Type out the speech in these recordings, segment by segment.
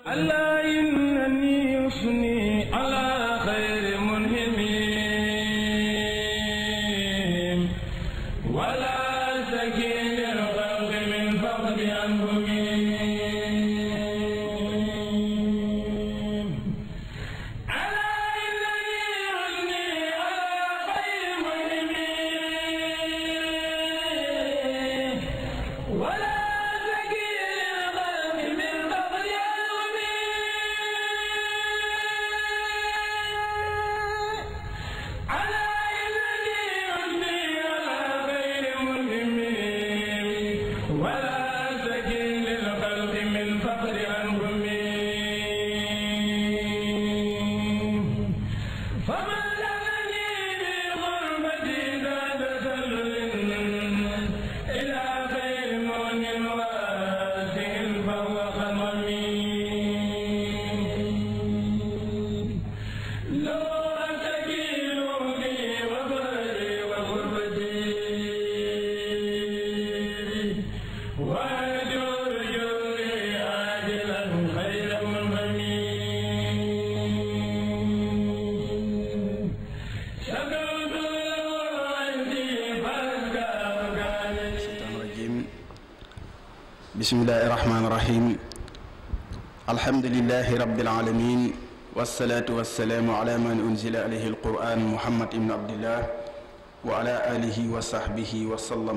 ألا إنني يثني على خير منهم ولا سكين الخلق من فقد أنفهم ألا إنني يثني على خير منهم ولا سكين الخلق من فقد أنفهم على إنني يثني على خير منهم ولا سكين الخلق من فقر أنهم فما لغني بغربتي ذات ذل إلى خير مؤمن واسع فهو خممي لو أتكيلوني وبري وغربتي وأجر جوري عاجلا خير منغني شكرت له عندي فأزكى مكاني الشيطان الرجيم بسم الله الرحمن الرحيم الحمد لله رب العالمين والصلاة والسلام على من أنزل عليه القرآن محمد بن عبد الله وعلى آله وصحبه وسلم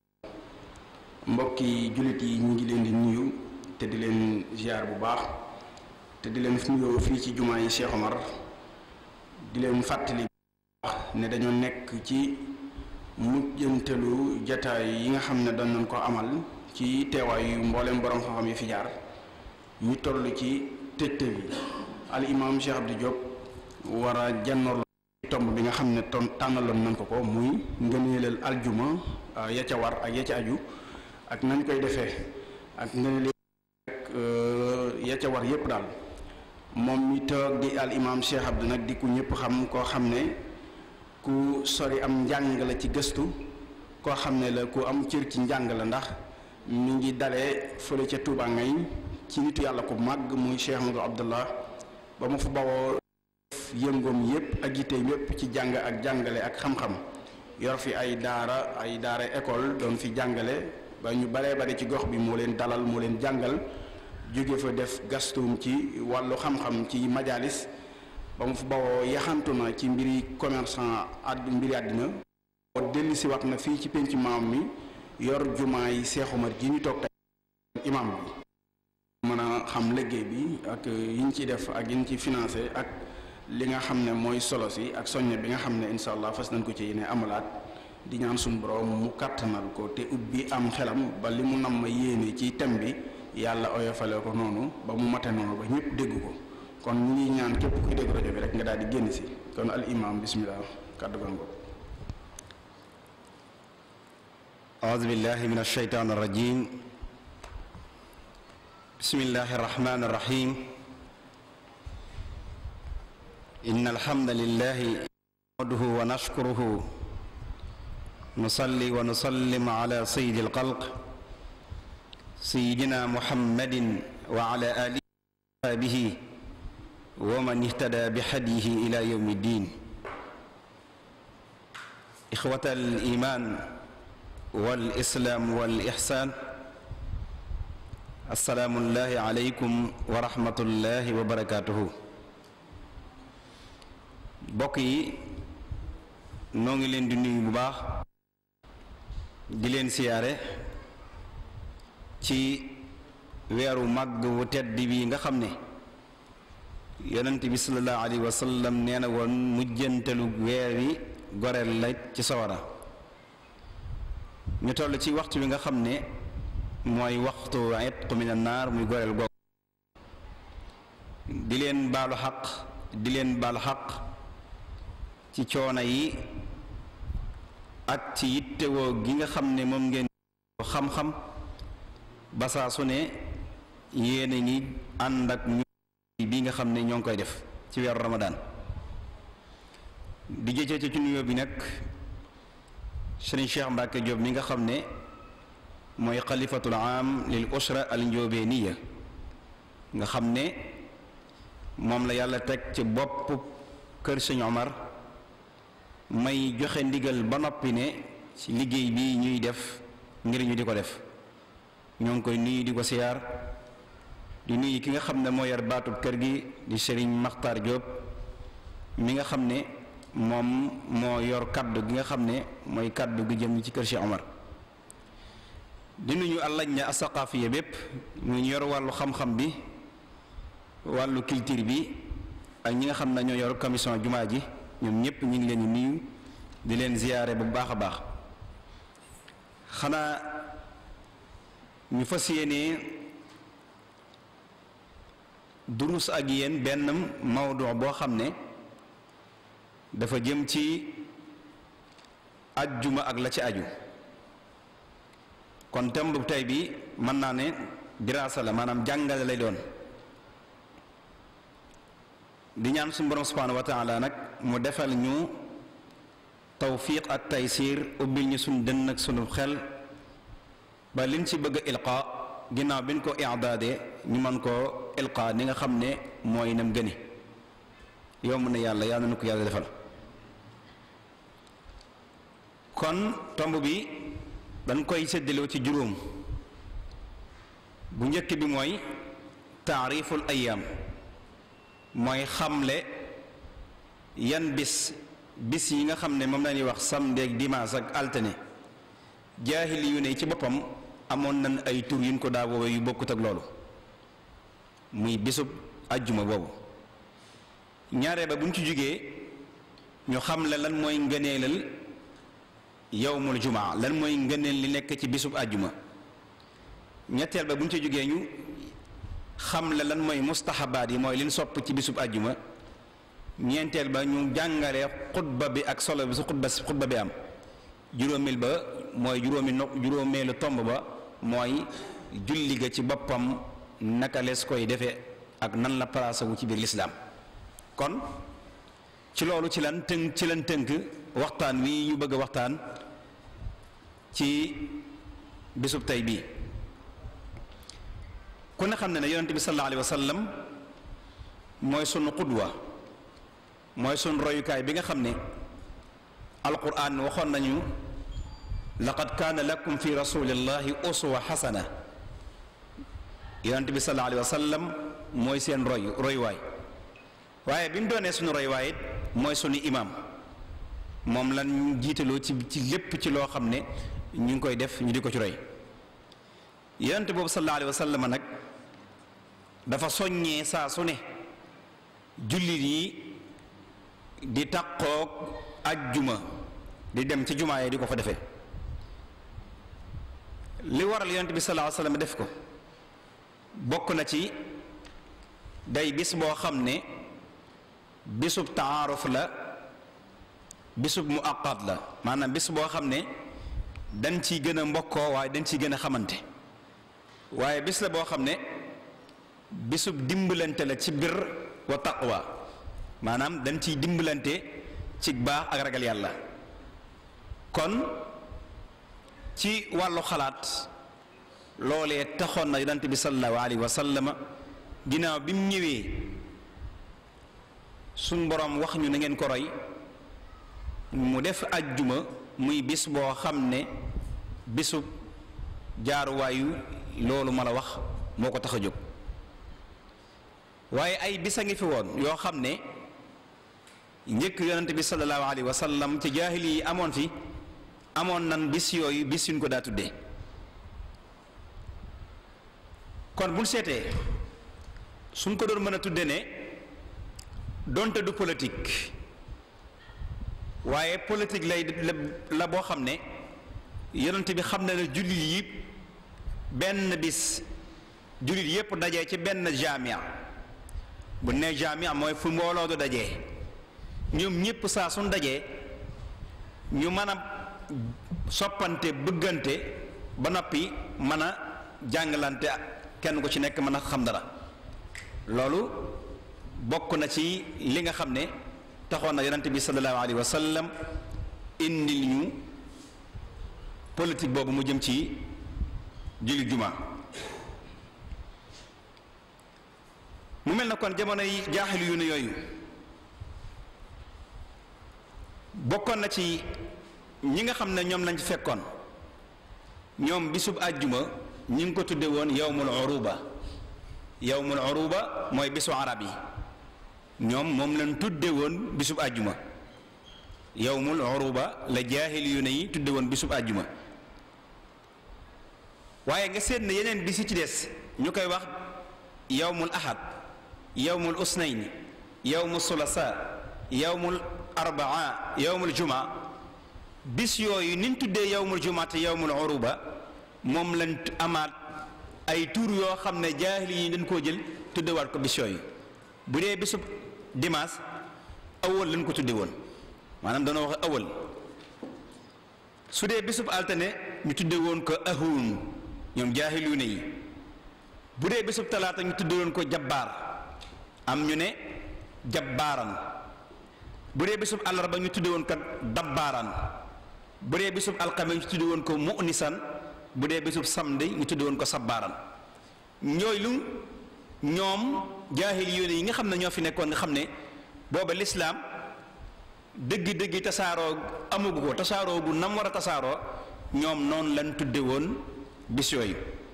mbokki jullit yi ñu ngi leen di nuyu te di leen ziar bu baax te di leen nuyoo fii ci jumaa yi Cheikh Omar di leen fàttali bu baax ne dañoo nekk ci mujjantelu jataay yi nga xam ne doon nañ ko amal ci teewaayu mboolem borom xam-xam yi fi jaar ñu toll ci tëjte bi al imam Cheikh Abdou Diop war a jannoor tomb bi nga xam ne ton tànnaloon nañ ko ko muy ngëneelal aljuma ah, ya ca war ak ya ca aju ak nañ koy defee ak ngëneel ak ya ca war yépp daal moom mi toog di al imam Cheikh Abdou nag di ku ñëpp xam koo xam ne ku sori am njàng la ci gëstu koo xam ne la ku am cër ci njàng la ndax mi ngi dalee fële ca Touba ngay ci nitu yàlla ku màgg muy Cheikh Amadou Abdallah ba mu fa bawoo yëngoom yépp ak yitteem yépp ci jàng ak jàngale ak xam-xam yor fi ay daara ay daara école doon fi jàngale ba ñu baree bari ci gox bi moo leen dalal moo leen jàngal jóge fa def gastum ci wàllu xam-xam ci majalis ba mu fa bawoo yaxantu na ci mbiri commerçant àdd mbiri àddina dellu si wax na fii ci penc maam mi yor jumaa yi Seex Umar ji ñu toog tey imam bi mën a xam liggéey bi ak yi ñu ciy def ak yi ñu ci financé ak li nga xam ne mooy solo si ak soññe bi nga xam ne insha allah fas nañ ko ci yéene amalaat di ñaan suñu borom mu kàttanal ko te ubbi am xelam ba li mu nam ma yéene ci thème bi yàlla oyofale ko noonu ba mu mate noonu ba ñëpp dégg ko kon ñu ngi ñaan képp kuy dégg rajo bi rek nga daal di génn si kon al imam bismillah kàddu gango أعوذ بالله من الشيطان الرجيم بسم الله الرحمن الرحيم إن الحمد لله نحمده ونشكره نصلي ونسلم على سيد الخلق سيدنا محمد وعلى آله وصحبه ومن اهتدى بهديه إلى يوم الدين إخوة الإيمان والإسلام والإحسان السلام الله عليكم ورحمة الله وبركاته bokk yi noo ngi leen di nuyu bu baax di leen siyaare ci weeru màgg wu tedd bi nga xam ne yonent bi sallallahu alayhi wa sallam nee na woon mujjantalu weer wi goreel la ci sawara ñu toll ci waxtu wi nga xam ne mooy waxtu itq min annaar muy goreel googu di leen baalu xaq di leen baalu xaq ci coono yi ak ci yittewoo gi nga xam ne moom ngeen xam-xam ba saa su ne yéen a ngi ànd ak ñu bi nga xam ne ñoo ngi koy def ci weeru ramadaan di jëcee ci nuyoo bi nag sëriñ Cheikh Mbacke Diop mi nga xam ne mooy xalifatul am lil usra al njóobeeniya nga xam ne moom la yàlla teg ci bopp kër sëñ Omar may joxe ndigal ba noppi ne ci liggéey bi ñuy def ngir ñu di ko def ñoo ngi koy nuyu di ko siyaar di nuyu ki nga xam ne moo yar baatub kër gi di Serigne Makhtar Diop mi nga xam ne moom moo yor kaddu gi nga xam ne mooy kaddu gi jëm ci kër Cheikh Omar di nuyu àllañ na asaqaafiya bépp ñu yor wàllu xam-xam bi wàllu culture bi ak ñi nga xam ne ñoo yor commission jumaa ji ñoom ñëpp ñu ngi leen di nuyu di leen ziyaare bu baax a baax xanaa ñu fas yéene durus ak yéen benn mawdu boo xam ne dafa jëm ci ajjuma ak la ci aju kon thème bu tey bi mën naa ne diraasa la maanaam jàngale lay doon di ñaan suñu borom subhaanahu wa taala nag mu defal ñu tawfiq ak taysiir ubbil ñu suñ dënn ak sunu xel ba liñ ci bëgg a ilqa ginnaaw bi ñu ko i'daade ñu mën koo ilqa ni nga xam ne mooy nam gëni yomb na yàlla yàlla na ko yàlla defal kon tomb bi dañ koy séddaloo ci juróom bu njëkk bi mooy taariful ayaam mooy xamle yan bis bis yi nga xam ne moom la ñuy wax samedi ak dimanche ak altine jaahili yu ne ci boppam amoon nañ ay tur yuñ ko daa woowee yu bokkut ak loolu muy bisub ajjuma boobu ñaaree ba buñ ci jógee ñu xamle lan mooy ngëneelal yowmul jumaa lan mooy ngëneel li nekk ci bisub ajjuma ñetteel ba buñ ci jógee ñu xamle lan mooy mustahabaat yi mooy liñ sopp ci bisub ajjuma ñeenteel ba ñu jàngale xutba bi ak solo bi su xutba si xutba bi am juróomeel ba mooy juróomi no juróomeelu tomb ba mooy julli ga ci boppam naka lees koy defee ak nan la place wu ci biir lislaam kon ci loolu ci lan tënk ci lan tënk waxtaan wi ñu bëgg a waxtaan ci bisub tey bii ku ne xam ne ne yonente bi sallallahu alayhi wa sallam mooy sunu qudwa mooy sunu royukaay bi nga xam ne alquran waxoon nañu laqad kaana lakum fi rasulillahi uswa xasana yonente bi sallallahu alayhi wa sallam mooy seen roy royuwaay waaye bi mu doonee sunu royuwaay it mooy sunu imaam moom lan jiitaloo ci ci lépp ci loo xam ne ñu ngi koy def ñu di ko ci roy yonente boobu sallallahu alayhi wa sallam nag dafa soññee saa su ne jullit yi di taqoog ajjuma di dem ci jumaa yi di ko fa defee li waral yonent bi sallallahu alayhi wasallam def ko bokk na ci day bis boo xam ne bisub taaruf la bisub mu aqat la maanaam bis boo xam ne dañ ciy gën a mbokkoo waaye dañ ciy gën a xamante waaye bis la boo xam ne bisub dimbalante la ci bir wa taqwa maanaam dañ ciy dimbalante ci baax ak ragal yàlla kon ci wàllu xalaat loolee taxoon na yonent bi sallallahu alayhi wa sallam ginnaaw bi mu ñëwee suñ boroom wax ñu na ngeen ko roy mu def ajjuma muy bis boo xam ne bisub jaaruwaayu loolu ma la wax moo ko tax a jóg waaye ay bis a ngi fi woon yoo xam ne njëkk yonent bi sallallahu alayhi wa sallam ci jaahili yi amoon fi amoon nan bis yooyu bis yuñ ko daa tuddee kon buñ seetee suñ ko doon mën a tudde ne donte du politique waaye politique lay la boo xam ne yonent bi xam na ne jullit yi benn bis jullit yépp dajee ci benn jamia bu ne jamia mooy fu mbooloo du dajee ñoom ñépp saa suñ dajee ñu mën a soppante bëggante ba noppi mën a jàngalante kenn ku ci nekk mën a xam dara loolu bokk na ci li nga xam ne taxoon na yonent bi sallallahu alayhi wa sallam indil ñu politique boobu mu jëm ci julli juma mu mel na kon jamono yi jaaxil yu ne yooyu bokkoon na ci ñi nga xam ne ñoom lañ fekkoon ñoom bisub àjjuma ñi ngi ko tudde woon yawmul uruba yawmul uruba mooy bisu arab yi ñoom moom lañ tudde woon bisub àjjuma yawmul uruba la jaahil yu ne yi tudde woon bisub àjjuma waaye nga seet ne yeneen bisi ci des ñu koy wax yawmul ahad yawmul usnayn yawmul sulasa yawmul arbaa yawmul jumaa bis yooyu niñ tuddee yawmul jumaa te yawmul uruba moom lañ amaat ay tur yoo xam ne jaahil yi dañ koo jël tuddewaat ko bis yooyu bu dee bisub dimanche awal lañ ko tudde woon maanaam dana wax awal su dee bisub altine ñu tudde woon ko ahun ñoom jaahilu ne yi bu dee bisub talaata ñu tudde woon ko jabbaar am ñu ne jabbaaran bu dee bisub àllarba ñu tudde woon ko dabbaaran bu dee bisub alxames ñu tudde woon ko mu'nisan bu dee bisub samedi ñu tudde woon ko sabbaaran ñooy lu ñoom jaahil yoone yi nga xam ne ñoo fi nekkoon nga xam ne booba lislaam dëgg-dëgg tasaaroo amugu ko tasaaroo bu nam war a tasaaroo ñoom noonu lañ tudde woon bis yooyu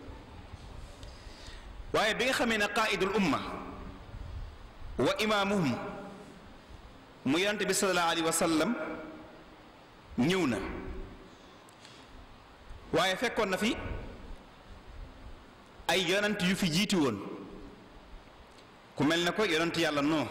waaye bi nga xamee ne qaaidul umma wa imaamuhum mu yonent bi sallallahu alayhi wa sallam ñëw na waaye fekkoon na fi ay yonent yu fi jiitu woon ku mel ne ko yonent yàlla noo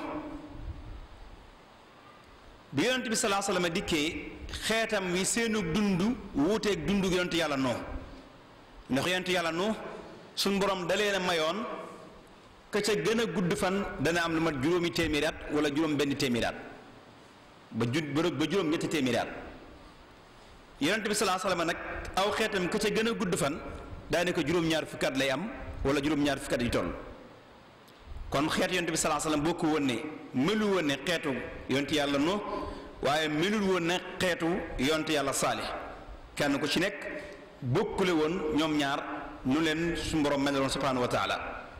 bi yonent bi salaa sallam dikkee xeetam wi seenu dund wuuteeg dund yonent yàlla noo ndax yonent yàlla noo suñ borom da leen a mayoon ka ca gën a gudd fan dana am lu mat juróomi téeméeri at wala juróom benn téeméeri at ba ju ba juróom ñetti téeméeri at yonent bi salaa sallam nag aw xeetam ka ca gën a gudd fan daanaka juróom-ñaar fukki at lay am wala juróom-ñaar fukki at yu toll kon xeet yonent bi salaa sallam bokku woon ne melu woon ne xeetu yonent yàlla no waaye melul woon ne xeetu yonent yàlla saalih kenn ku ci nekk bokkule woon ñoom ñaar nu leen su borom meloon subhanahu wa taala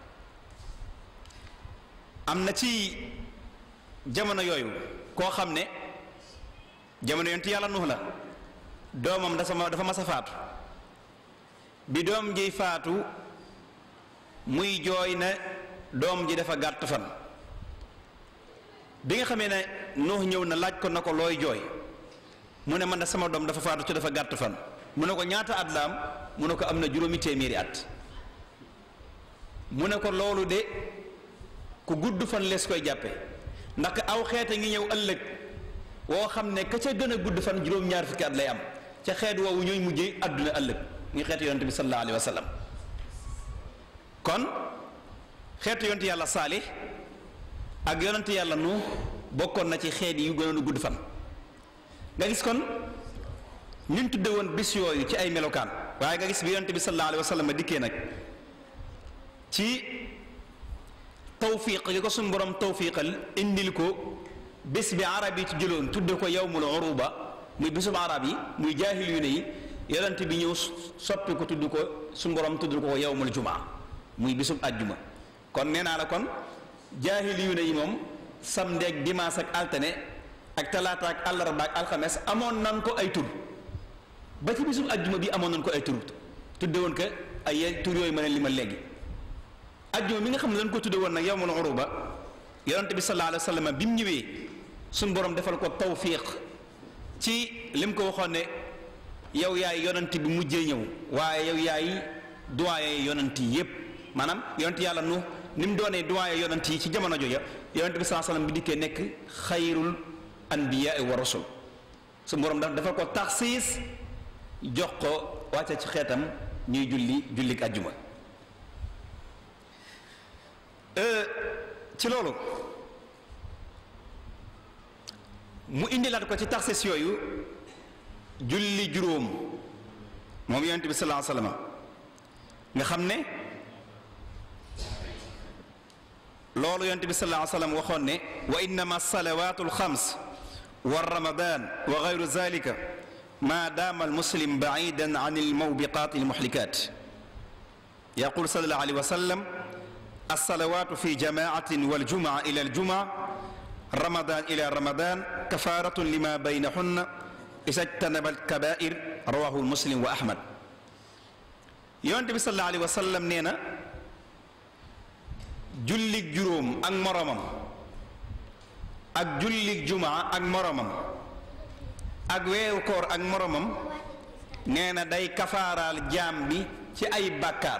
am na ci jamono yooyu koo xam ne jamono yonent yàlla nuux la doomam dafa dafa mas a faatu bi doom ji faatu muy jooy ne doom ji dafa gàtt fan bi nga xamee ne nuux ñëw na laaj ko na ko looy jooy mu ne man de sama doom dafa faatu ci dafa gàtt fan mu ne ko ñaata at la am mu ne ko am na juróomi téeméeri at mu ne ko loolu de ku gudd fan lees koy jàppe ndax aw xeete ngi ñëw ëllëg woo xam ne ka ca gën a gudd fan juróom-ñaar fukki at lay am ca xeet woowu ñooy mujjee àdduna ëllëg ngi xeetu yonent bi sallallahu alayhi wa sallam kon xeetu yonent yàlla saalih ak yonent yàlla nu bokkoon na ci xeet yu gënoon a gudd fan nga gis kon ñun tudde woon bis yooyu ci ay melokaan waaye nga gis bi yonent bi sallallahu alayhi wa sallam dikkee nag ci tawfiq gi ko suñu borom tawfiqal indil ko bés bi arab yi ci jëloon tudde ko yawmul uruba muy bésub arab yi muy jaahil yu ne yi yonent bi ñëw soppi ko tudd ko suñu borom tudd ko yawmul jumaa muy bésub àjjuma kon nee naa la kon jaahil yu ne yi moom samedi ak dimanche ak altine ak talaata ak àllarba ak alxames amoon nan ko ay tur ba ci bésub àjjuma bi amoon nañ ko ay tur tudde woon ko ay tur yooyu ma ne li ma léegi ajjuma mi nga xam ne dañ ko tudde woon nag yawmul uruba yonent bi sallallahu alayhi wa sallam bi mu ñëwee suñ borom defal ko tawfiq ci lim ko waxoon ne yow yaay yonent bi mujjee ñëw waaye yow yaay doyen yonent yi yépp maanaam yonent yàlla nu ni mu doonee doyen yonent yi ci jamono jooja yonent bi sallallahu alayhi wa sallam bi dikkee nekk xayrul anbiyaa wa rasul suñ borom daf defal ko taxsiis jox ko wàcce ci xeetam ñuy julli jullik ajjuma ci loolu mu indilaat ko ci taxis yooyu julli juróom moom yonent bi sallallahu alayhi wasallam nga xam ne loolu yonent bi sallallahu alayhi wasallam waxoon ne wa innama salawaatu alxams wa ramadan wa gayru zalika ma daama almuslim baidan an almawbiqat almuhlikat yaqul sallallahu alayhi wa sallam alsalawaatu fi jamaatin waljumaa ila aljumaa ramadan ila ramadan kafaratun lima baynahunna isa jtanaba alkabair rawahu muslim wa ahmad yonent bi sallallahu alayhi wa sallam nee na jullig juróom ak moromam ak jullig jumaa ak moromam ak weeru koor ak moromam nee na day kafaaraal jaam bi ci ay bàkkaar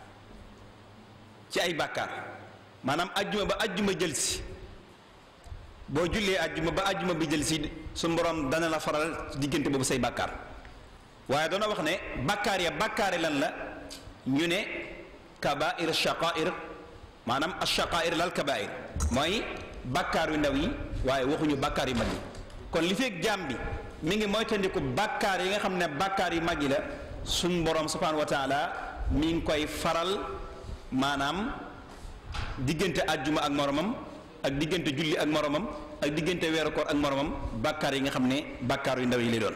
ci ay bàkkaar maanaam ajjuma ba ajjuma jël si boo jullee ajjuma ba ajjuma bi jël si su borom dana la faral diggante boobu say bàkkaar waaye doona wax ne bàkkaar ya bàkkaari lan la ñu ne kabair shaqair maanaam ashaqair lal kabair mooy bàkkaar yu ndaw yi waaye waxuñu bàkkaar yu mag yi kon li feeg jaam bi mi ngi moytandiku bàkkaar yi nga xam ne bàkkaar yu mag yi la suñ borom subhanahu wa taala mi ngi koy faral maanaam diggante ajjuma ak moromam ak diggante julli ak moromam ak diggante weeru koor ak moromam bàkkaar yi nga xam ne bàkkaar yu ndaw yi lay doon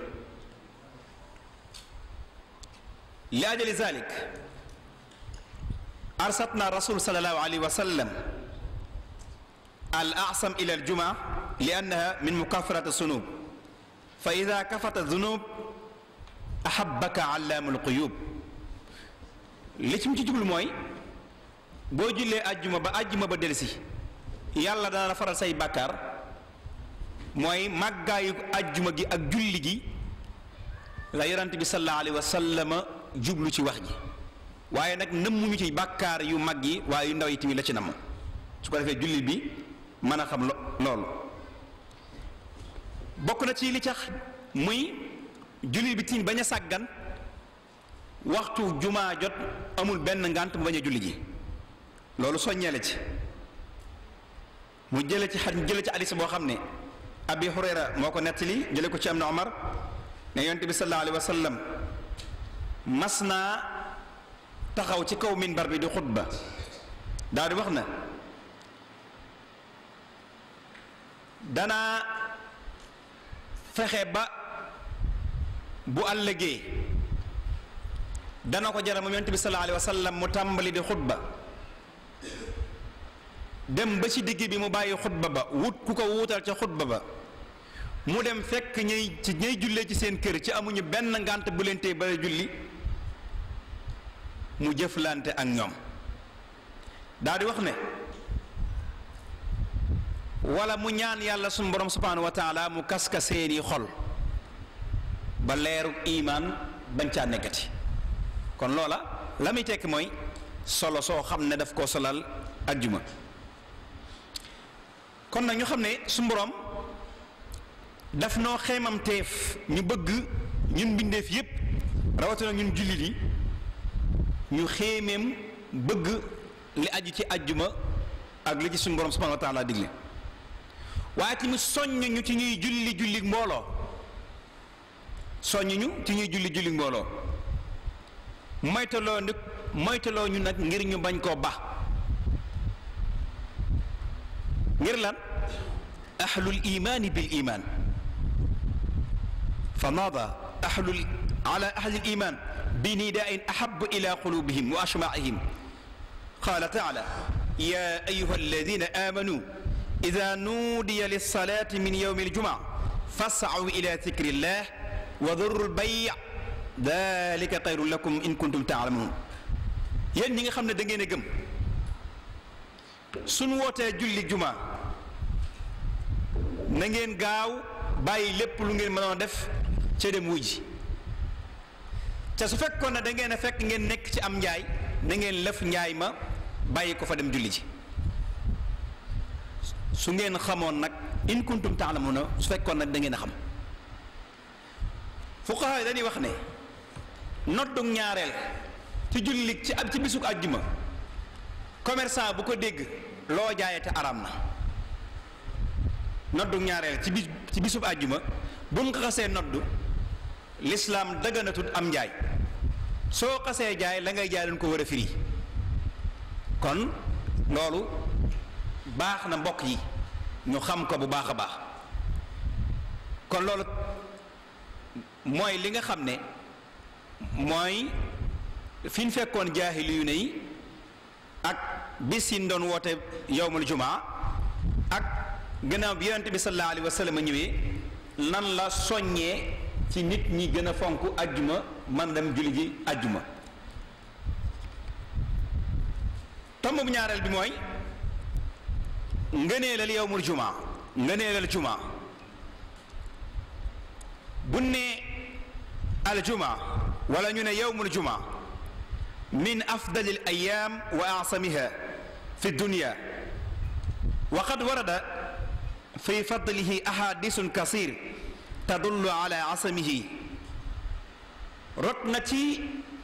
li ajali zalik arsatna rasul sallallahu alayhi wa sallam al asam ila al juma li annaha min mukafarat sunub fa ida kafata zunub ahabaka allaamul quyub li ci mu ci jublu mooy boo jullee ajjuma ba ajjuma ba delsi yàlla dana la faral say bàkkaar mooy màggaayu ajjuma gi ak julli gi la yonent bi sallallahu alayhi wa sallama jublu ci wax ji waaye nag nëmmuñu ci bàkkaar yu mag yi waaye yu ndaw yi tamit la ci namm su ko defee julli bi mën a xam loolu bokk na ci li tax muy julli bi tiim bañ a sàggan waxtu jumaa jot amul benn ngànt mu bañ a julli ji loolu soññeele ci mu jële ci xar jële ci hadis boo xam ne abi hurayra moo ko nettali jële ko ci am na omar ne yonent bi sallallahu alayhi wa sallam mas naa taxaw ci kaw minbar bi di xutba daal di wax na danaa fexe ba bu àllëgee dana ko jara moom yonent bi sallallahu alayhi wa sallam mu tàmbali di xutba dem ba ci digg bi mu bàyyi xutba ba wut ku ko wuutal ca xutba ba mu dem fekk ñuy ci ñuy jullee ci seen kër ci amuñu benn ngànt bu leen tee ba julli mu jëflante ak ñoom daal di wax ne wala mu ñaan yàlla suñu borom subhanahu wa taala mu kaska seeni xol ba leeru imaan bañ caa nekkati kon loola la muy tekki mooy solo soo xam ne daf koo solal ajjuma kon nag ñu xam ne suñu borom daf noo xeemam teef ñu bëgg ñun mbindeef yépp rawatina ñun jullit yi ñu xéemeem bëgg li aju ci ajjuma ak li ci suñu borom subhanahu wa taala digle waaye tamit soññ ñu ci ñuy julli julli mbooloo soññ ñu ci ñuy julli julli mbooloo moytaloo nag moytaloo ñu nag ngir ñu bañ koo ba ngir lan ahlul imaani bil imaan fa naada ahlul ala ahli al iman bi nidain ahabu ila qulubihim wa ashmaihim qala taala ya ayuha alladina amanu ida nuudiya lilsalati min yowmi aljumaa fascaw ila dikri llah wa daru lbay dalika xayrun lakum in kuntum taalamuun yéen ñi nga xam ne da ngeen a gëm suñ wootee julli jumaa na ngeen gaaw bàyyi lépp lu ngeen mënoon def ca dem wuji te su fekkoon ne da ngeen a fekk ngeen nekk ci am njaay na ngeen lëf njaay ma bàyyi ko fa dem julli ji su ngeen xamoon nag in kuntum taalamuna su fekkoon nag da ngeen a xam fuqaha yi dañuy wax ne noddug ñaareel ci julli ci ab ci bisug àjjuma commerçant bu ko dégg loo jaayate araam na noddug ñaareel ci bis ci bisub àjjuma bu mu xasee noddu lislaam dëgganatut am njaay soo xasee jaay la ngay jaay dañ ko war a firi kon loolu baax na mbokk yi ñu xam ko bu baax a baax kon loolu mooy li nga xam ne mooy fi ñu fekkoon jaahili yu ne yi ak bis yi doon woote yowmul jumaa ak gannaaw bi yonente bi sallallahu alayhi wa sallam ñëwee nan la soññee ci nit ñi gën a fonk ajjuma man dem julli ji ajjuma tomb bu ñaareel bi mooy ngëneelal yowmul jumaa ngëneelal jumaa bu ne al jumaa wala ñu ne yowmul jumaa min afdali al ayaam wa asamiha fi dunya wa qad warada fi fadlihi ahadisun kasir tadullu ala asamihi rot na ci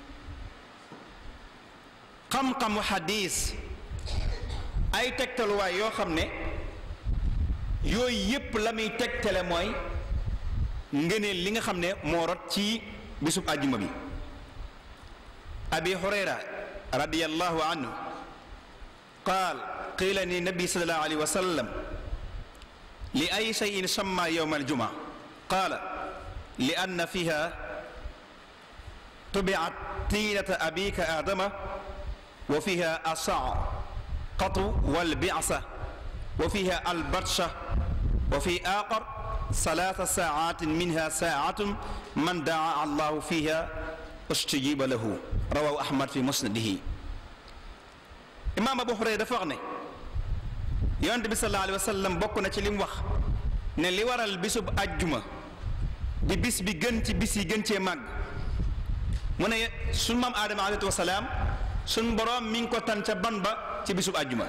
xam-xamu xadis ay tegtaluwaay yoo xam ne yooyu yépp la muy tegtale mooy ngëneel li nga xam ne moo rot ci bisub àjjuma bi abi hurayra radiyallahu anhu qaal qiila ni nabi sallallahu alayhi wa sallam li ay cheyin samma yowma aljuma qaala li anna fiha tubiat tiinata abika aadama wa fiha asaqatu walbicsa wa fiha albatsha wa fi aaxar salaasa saacatin minha saacatun man daa allahu fiha ustujiba lahu rawahu ahmad fi musnadihi imaam abu hurayra dafa wax ne yonent bi sallallahu alayhi wa sallam bokk na ci li mu wax ne li waral bisub ajjuma di bis bi gën ci bis yi gën cee màgg mu ne suñ maam aadama alayhi wasalaam suñ boroom mi ngi ko tan ca ban ba ci bisub ajjuma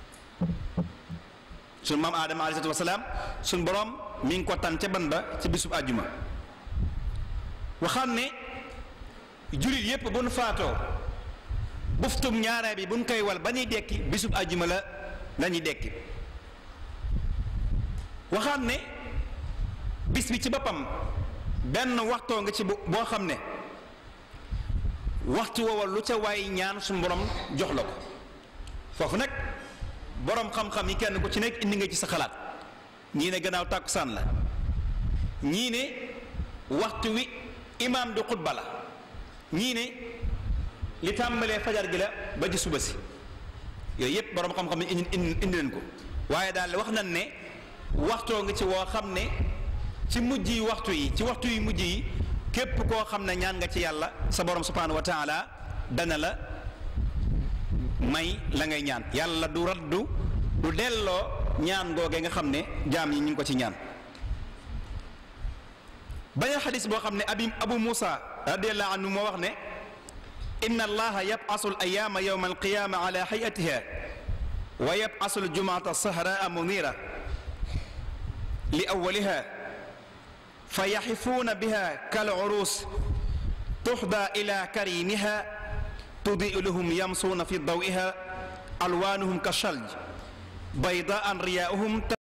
suñ maam aadama alayhi wasalaam suñ boroom mi ngi ko tan ca ban ba ci bisub ajjuma waxam ne jullit yépp bu nu faatoo buftum ñaareel bi bu ñu koy wal ba ñuy dekki bisub ajjuma la la ñuy dekki waxam ne bis bi ci boppam benn waxtoo nga ci boo xam ne waxtu woowa lu ca waay ñaan suñu borom jox la ko foofu nag borom xam-xam yi kenn ku ci nekk indi nga ci sa xalaat ñii ne gannaaw tàkkusaan la ñii ne waxtu wi imaam di xutba la ñii ne li tàmbalee fajar gi la ba ci suba si yooyu yépp borom xam-xam yi indi indi leen ko waaye daal wax nañ ne waxtoo nga ci woo xam ne ci mujj yi waxtu yi ci waxtu yi mujj yi képp koo xam ne ñaan nga ci yàlla sa borom subhanahu wa taala dana la may la ngay ñaan yàlla du raddu du delloo ñaan googee nga xam ne jaam yi ñu ngi ko ci ñaan baña xadis boo xam ne abi abu muusa radiallahu anhu moo wax ne inna allaha yab'asu al ayaama yawma alqiyama ala hayatiha wa yab'asu al jumuata sahraa munira li awwaliha fa yaxifuuna biha kal urus tuxda ila karimiha tudiu lahum yamsuuna fi dawiha alwaanuhum ka shalj baydaan riyaauhum